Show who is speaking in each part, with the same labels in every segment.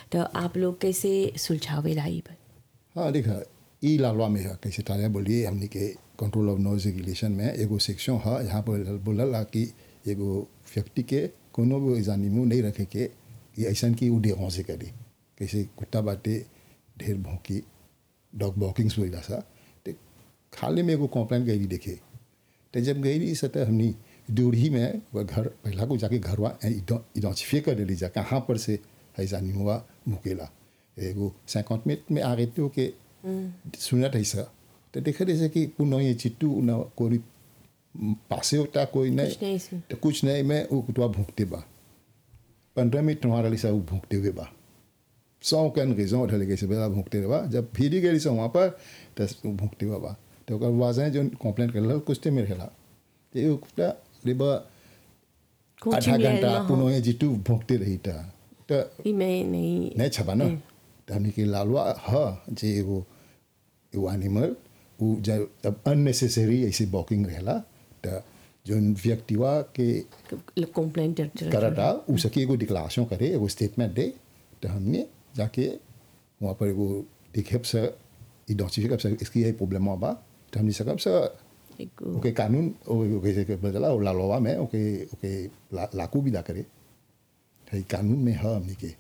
Speaker 1: तो आप लोग कैसे सुलझावेला ई पर
Speaker 2: हाँ देखा ई लालवा में है कैसे तारे बोलिए हमने के कंट्रोल ऑफ नॉइज रेगुलेशन में एगो सेक्शन है यहाँ पर बोलल कि एगो व्यक्ति के कोनो भी जानिमू नहीं रखे के कि ऐसा कि उ डेहों से करे कैसे कुत्ता बाटे ढेर भौंकी डॉग वॉकिंग्स बोला सा तो खाली में एगो कंप्लेंट गई देखे तो जब गई सतह हमनी दूरी में वो घर पहला को जाके घरवा इडोचिफिए कर देली जा कहाँ पर से है जानिमुआ मुकेला एगो सैकंट मिनट में आ गए थे के सुनत है सा तो देखे जैसे कि पुनः ये चिट्टू न कोई पासे होता कोई नहीं
Speaker 1: कुछ नहीं इसमें।
Speaker 2: तो कुछ नहीं मैं वो कुतवा भूखते बा पंद्रह मिनट तुम्हारा लिसा वो भूखते हुए बा सौ कन रेजों उठल के से बेला भूखते बा जब फिर गई से वहाँ पर तो वो भूखते हुआ बा तो ओकर वाजें जो कंप्लेंट कर कुछ तो मेरे खेला तो ये कुत्ता रिबा आधा घंटा पुनः ये जिट्टू भूखते रही था तो
Speaker 1: ई मैं नहीं
Speaker 2: नहीं छपा ना तो हमने के लालवा ह जे एगो एगो एनिमल उ जब जब अननेसेसरी ऐसे वॉकिंग रहेला तो जोन व्यक्तिवा के
Speaker 1: कंप्लेंट
Speaker 2: करता उ सके एगो डिक्लारेशन करे एगो स्टेटमेंट दे तो हमने जाके वहाँ पर एगो देखे से इडोचिफिक से इसकी ये प्रॉब्लम बा तो हमने सकब से ओके कानून ओके से बदला और लालवा में ओके ओके ला, लाकू भी दा करे है कानून में है हमने के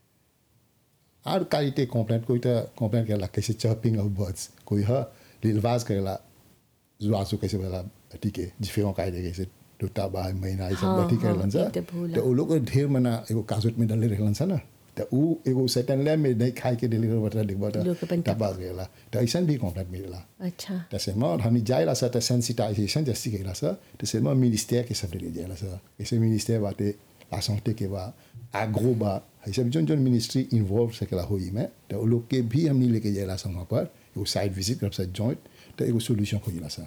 Speaker 2: और कालीते कंप्लेंट कोई तो कंप्लेंट करेला कैसे चर्पिंग ऑफ बर्ड्स कोई है लिलवाज करेला जुआसु कैसे बोला ठीक है जिफे का आइडिया कैसे टूटा बा महीना ये सब
Speaker 1: हाँ,
Speaker 2: ठीक
Speaker 1: हाँ,
Speaker 2: रहलन सा
Speaker 1: ये तो भूला।
Speaker 2: तो वो लोग ढेर मना एगो काजुट में डाले रहलन सा ना तो उ एगो सेटन ले में नहीं खाए के डिलीवर बता दिख बता
Speaker 1: लोग अपन
Speaker 2: टपास गएला तो ऐसा भी कंप्लेंट मिलेला
Speaker 1: अच्छा
Speaker 2: त्यसै म हामी जाइला छ त सेन्सिटाइजेसन जस्तै गइला छ त्यसै म मिनिस्टर के सब ले जाइला छ यसै मिनिस्टर बाटे la santé के बा agro बा है सब जोन जोन मिनिस्ट्री इन्वॉल्व सकेला होई में तो उ लोग के भी हमनी लेके जाइला छ वहाँ पर एगो साइड विजिट करब छ जॉइंट तो एगो सोल्यूशन खोजिला छ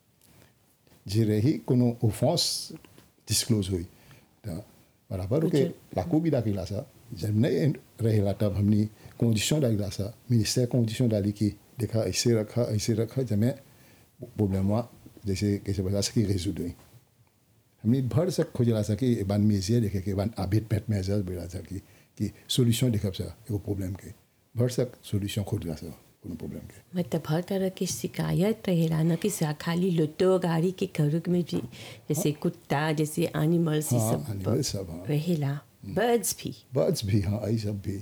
Speaker 2: जे रही कोनो ओफेंस डिस्क्लोज हुई तो बराबर ओके लाकू भी डाकिला छ जब नहीं रहेला तब हमनी कंडीशन डालिला छ मिनिस्टर कंडीशन डाली कि देखा ऐसे रखा ऐसे रखा जब प्रॉब्लम जैसे कैसे बता सकी रेजू हुई हमने भर सक खोजला सा कि एक बार मेजिया देखे कि एक बार आबिद पेट मेजर बेला सा कि कि सोल्यूशन देखब सा एगो प्रॉब्लम के भर सक सोल्यूशन खोजला सा कोनो प्रॉब्लम के
Speaker 1: मतलब हर तरह की शिकायत रहेला न कि सा- खाली लुटो गाड़ी के घर में भी जैसे कुत्ता जैसे एनिमल्स ये
Speaker 2: हाँ,
Speaker 1: सब
Speaker 2: animal सब, हाँ।
Speaker 1: रहेला बर्ड्स भी
Speaker 2: बर्ड्स भी हाँ आई सब भी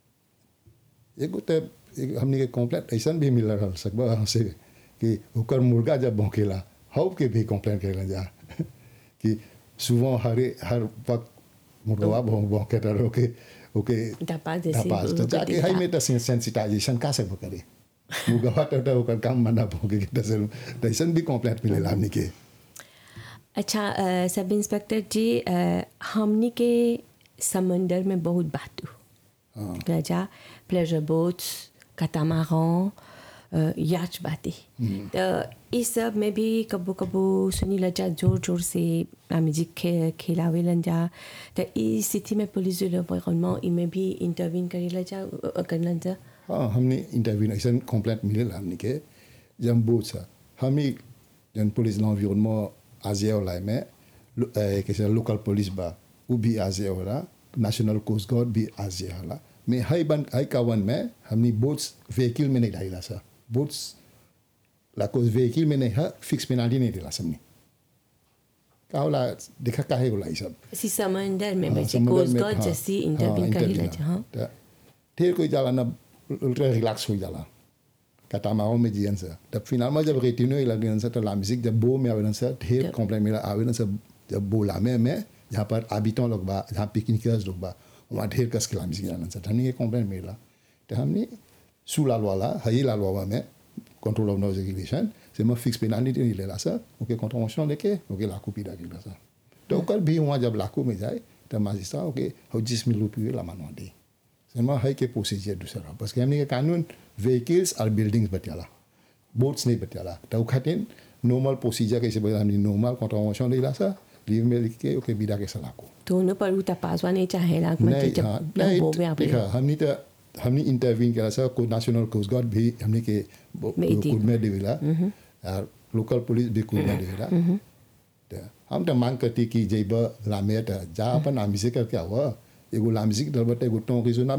Speaker 2: एगो तो एक हमने के कॉम्प्लेट ऐसा भी मिल रहा सकबा हमसे कि ओकर मुर्गा जब भौंकेला हव के भी कंप्लेन करेला जा कि सुबह हरे हर वक्त मुर्गा भौंक भौंके तर ओके ओके
Speaker 1: धपास जैसे
Speaker 2: धपास तो
Speaker 1: ओके
Speaker 2: जाके
Speaker 1: देता।
Speaker 2: हाई में तो सेंसिटाइजेशन का से करे मुर्गा तो तो ओकर काम मना भौंके के तो से तो ऐसा भी कंप्लेंट मिलेला हमने के
Speaker 1: अच्छा अ, सब इंस्पेक्टर जी अ, हमनी के समंदर में बहुत बातू गजा प्लेजर बोट्स कतामारों याच बातें तो इस सब में भी कबो कबो सुनी लजा जोर जोर से म्यूजिक खे खेलावेलन जा तो इस स्थिति में पुलिस जो इनमें भी इंटरवीन करेला जा अ, करलन जा
Speaker 2: हाँ हमने इंटरव्यू ऐसा कंप्लेंट मिलेला हमने के जब बोझ सा हम ही जन पुलिस l'environnement आजिया वाला में लो- ए, कैसे लोकल पुलिस बा वो भी आजिया होला नेशनल कोस्ट गार्ड भी आजिया होला में हाई बन हाई कावन में हमने बोट्स व्हीकल में नहीं डाला सा बोट्स ला कोस व्हीकल में नहीं है फिक्स पेनाल्टी नहीं दिला सबने का होला देखा काहे होला ये सब
Speaker 1: इसी समंदर में
Speaker 2: हाँ,
Speaker 1: बच्चे
Speaker 2: समुद्र
Speaker 1: कोस्ट
Speaker 2: में,
Speaker 1: गार्ड
Speaker 2: हाँ,
Speaker 1: जैसी
Speaker 2: हाँ,
Speaker 1: इंटरवीन करेला
Speaker 2: intervene,
Speaker 1: जा हाँ
Speaker 2: त ढेर कोई जाला ना उल्टा रिलैक्स हो जाला कटामाओ में जियन से तब फिनाल में जब रेटिनो लगन से तो लामिसिक जब बो में आवेदन से ढेर
Speaker 1: जब-
Speaker 2: कंप्लेंट मिला आवेदन से जब बोला में में जहाँ पर आबितों लोग बा जहाँ पिकनिकर्स लोग बा वहाँ ढेर कस के लामिसिक जानन से हमने ये कंप्लेंट मिला तो हमने सू लाल वाला हई लाल वाला में कंट्रोल ऑफ नॉइज रेगुलेशन से मैं फिक्स पेनाल्टी नहीं लेला सर ओके कॉन्ट्रोवर्शन लेके ओके लाखों पीड़ा गिला सर तो ओकर भी वहाँ जब लाखों में जाए तो माजिस्ट्रेट ओके हो जिस मिल रुपये ला मानवा दे सेमा है के प्रोसीजर दूसरा बस के हमने के कानून व्हीकल्स और बिल्डिंग्स बतियाला बोट्स नहीं बतियाला तो खातिर नॉर्मल प्रोसीजर कैसे बता हमने नॉर्मल कॉन्ट्रोवर्शन लेला सर लीव में लिख के ओके बिदा के सलाको
Speaker 1: दोनों पर उता पासवा नहीं चाहेला
Speaker 2: नहीं
Speaker 1: मतलब
Speaker 2: हाँ
Speaker 1: जब
Speaker 2: नहीं
Speaker 1: वो में आप
Speaker 2: देखा हमने तो हमने इंटरवीन करा सर को नेशनल कोस्ट गार्ड भी हमने के
Speaker 1: में इति।
Speaker 2: कुल में देवेला और लोकल पुलिस भी कुल में देवेला तो हम तो मांग करती कि जब लामे तो जा अपन आमिसे करके हुआ एगो लामिसी के दल बटे एगो टों की सुना